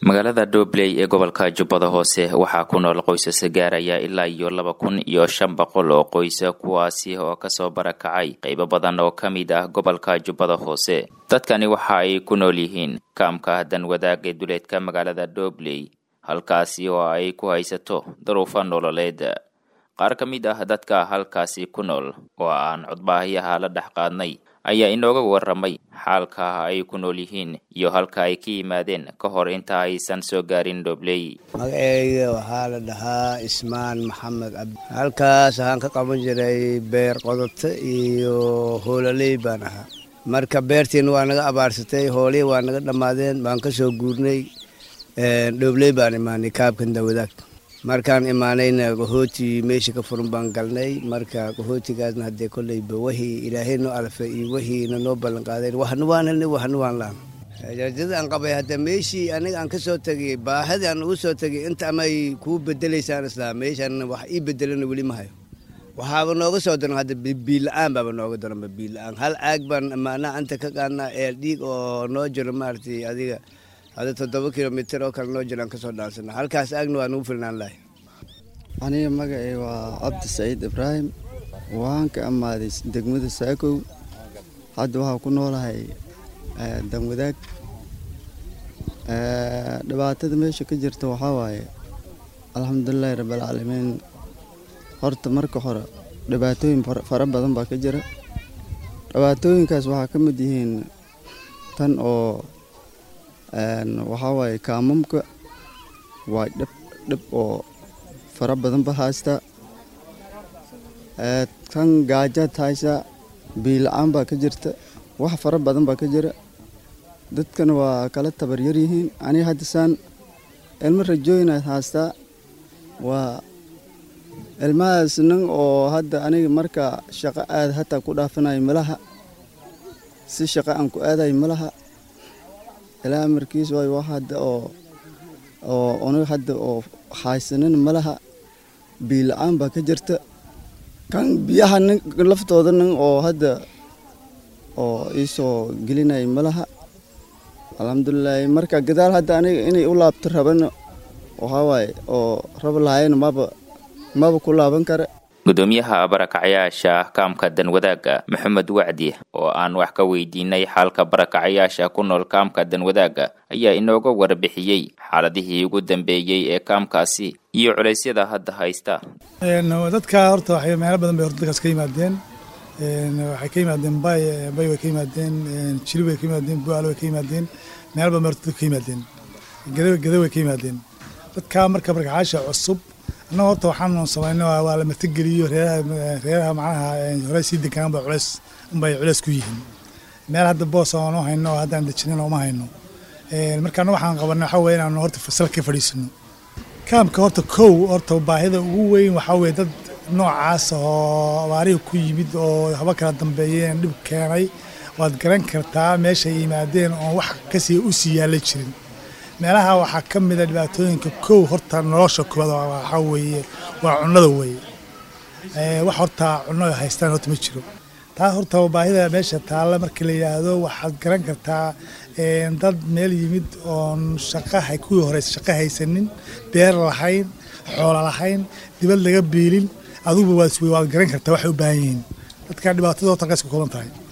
magaalada dhobley ee gobolka jubbada hoose waxaa ku nool qoysas gaaraya ilaa iyo laba kun iyo shan boqol oo qoysa kuwaasi oo kasoo barakacay qaybo badan oo ka mid ah gobolka jubbada hoose dadkani waxa ay ku nool yihiin kaamka danwadaag ee duleedka magaalada dhobley halkaasi oo ay ku haysato daruufo nololeed qaar ka mid ah dadka halkaasi ku nool oo aan codbaahiyaha la dhex qaadnay ayaa inooga waramay xaalka ay ku nool yihiin iyo halka ay ka yimaadeen ka hor inta aysan soo gaarin dhobley magaceyga waxaa la dhahaa ismaan maxamed cabdi halkaas waxaan ka qaban jiray beer qodoto iyo hoolaley baan ahaa marka beertiina waa naga abaarsatay hoolihii waa naga dhammaadeen baan ka soo guurnay dhobley baan imaanay kaabkan dawadaag markaan imaanayna qahooti meesha ka furan baan galnay marka qahootigaasna haddee kolleyba wahii ilaahay noo alfay iyo wahiina noo ballan qaadeen waxna waan helnay waxna waan laan jarjada aan qabay hadda meeshii aniga aan ka soo tegay baahadii aan ugu soo tegay inta amay kuu bedelaysaan islaa meeshaan wax ii bedelana weli ma hayo waxaaba nooga soo daran hadda biila-aan baaba nooga daranba biila-aan hal caag baan maanaa anta ka qaadnaa eel dhiig oo noo jiro maaragtay adiga hadda toddoba kilomitir oo kale noo jiraan kasoo dhaansana halkaas aagna waa nagu filnaan lahay aniga magacay waa cabdi saciid ibraahim waan ka amaaday degmada saakow hadda waxaa ku noolahay danwadaag dhibaatada meesha ka jirta waxaa waaye alxamdulilaahi rabbilcaalamiin horta marka hore dhibaatooyin fara badan baa ka jira dhibaatooyinkaas waxaa ka mid yihiin tan oo waxaa waaye kaamamka waa dhib dhib oo fara badan ba haystaa kan gaajaad haysaa biila-aan baa ka jirta wax fara badan baa ka jira dadkana waa kala tabaryar yihiin aniga hadda saan ilmo rajooyinaad haystaa waa ilmahaas nin oo hadda aniga marka shaqo aad hataa ku dhaafanayo malaha si shaqo aan ku aadayo malaha ilaa amarkiis waay wax hadda oo oo unaga hadda oo haysanin malaha biila-aan baa ka jirta kan biyaha nin laftooda nin oo hadda oo iisoo gelinaya malaha alxamdulilaahi marka gadaal hadda aniga inay u laabto rabana waxaa waaye oo raba lahayna maba maba ku laaban kara gudoomiyaha barakacayaasha kaamka danwadaaga maxamed wacdi oo aan wax ka weydiinay xaalka barakacayaasha ku nool kaamka danwadaaga ayaa inooga warbixiyey xaaladihii ugu dambeeyey ee kaamkaasi iyo culeysyada hadda haysta dadka horta waxay meelo badan bay horta dadkaas ka yimaadeen waxay ka yimaadeen bay bay way ka yimaadeen jili way ka yimaadeen buaal way ka yimaadeen meelo badan bay horta dadka ka yimaadeen gada gada way ka yimaadeen dadka marka barakacayaasha cusub annaga horta waxaanu samayna waa la martigeliyo reeraha reeraha macnaha hore sii degaan ba culeys unbay culeys ku yihiin meel hadda boos oonu hayno oo haddaan dejinin uma hayno marka anna waxaan qabanay waxaa weye inaanu horta fasal ka fadhiisano kaamka horta kow horta baahida ugu weyn waxaa weye dad noocaas oo abaarihii ku yimid oo haba kala dambeeyeen dhib keenay waad garan kartaa meeshay yimaadeen oon wax kasii u sii yaalla jirin meelaha waxaa ka mida dhibaatooyinka kow horta nolosha koowaad waxaa weeye waa cunnada weeye wax horta cunno haystaan horta ma jiro taa horta baahida meesha taalla markii la yidhaahdo waxaad garan kartaa dad meel yimid oon shaqaha kuwii horeysa shaqo haysanin beer lahayn xoolo lahayn dibad laga biilin aduguba waad garan kartaa waxay u baahan yihiin dadka dhibaatada horta qays ka kooban tahay